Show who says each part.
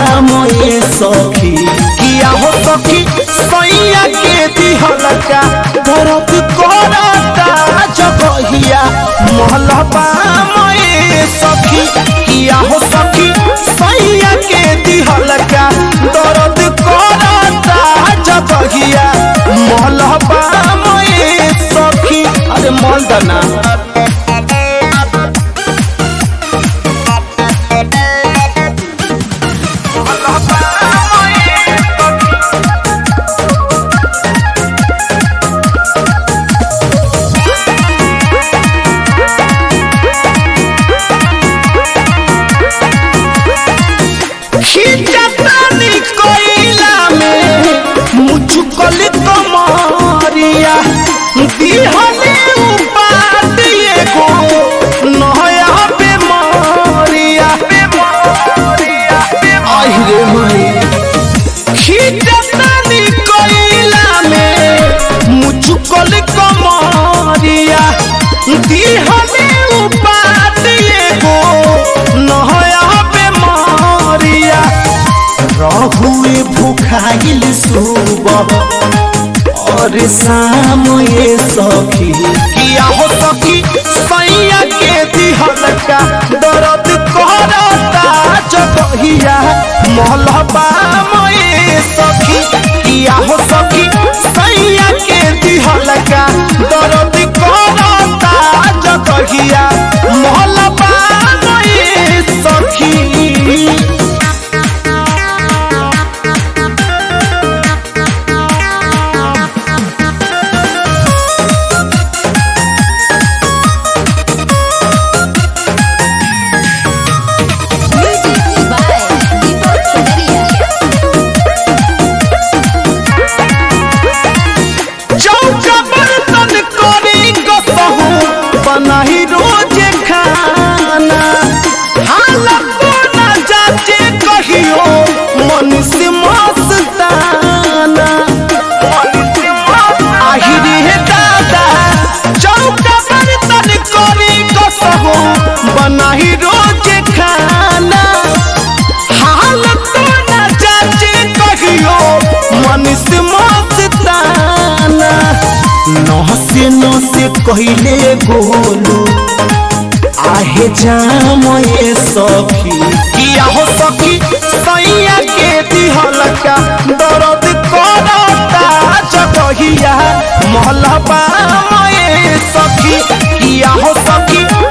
Speaker 1: मोए सखी किया हो सखी सैया के दिहलका दर्द करता जगहिया मोहलबा मोए सखी किया हो सखी सैया के दिहलका दर्द करता जगहिया मोहलबा मोए सखी अरे मोल दना खिचतानी कोइला में मुझकल कमरिया दिहने उपात एगो नया बेमारिया अहिरे मई खिचतानी कोइला में मुझकल कमरिया दिहने उपात एगो नया बेमारिया रहुए भूखाइल सुबह और शाम ये सखी किया हो सखी सैया के दिहलका दर्द करता जगहिया मोहलबा मोए सखी किया हो सखी सैया के दिहलका दर्द करता जगहिया मोहलबा मोए सखी
Speaker 2: Music by Deepak Padaria.
Speaker 1: चौका बर्तन करी कसहू बनाही रोज खाना हालत ना जाचे कहियो मन से मस्ताना आहिरे हे दादा चौका बर्तन करी कसहू बनाही रोज खाना हालत ना जाचे कहियो मन से मस्ताना नहसे नहसे कहले गोलू आहे जाम ये सखी किया हो सखी सैया के दिहलका दर्द करता जगहिया मोहलबा मोए सखी किया हो सखी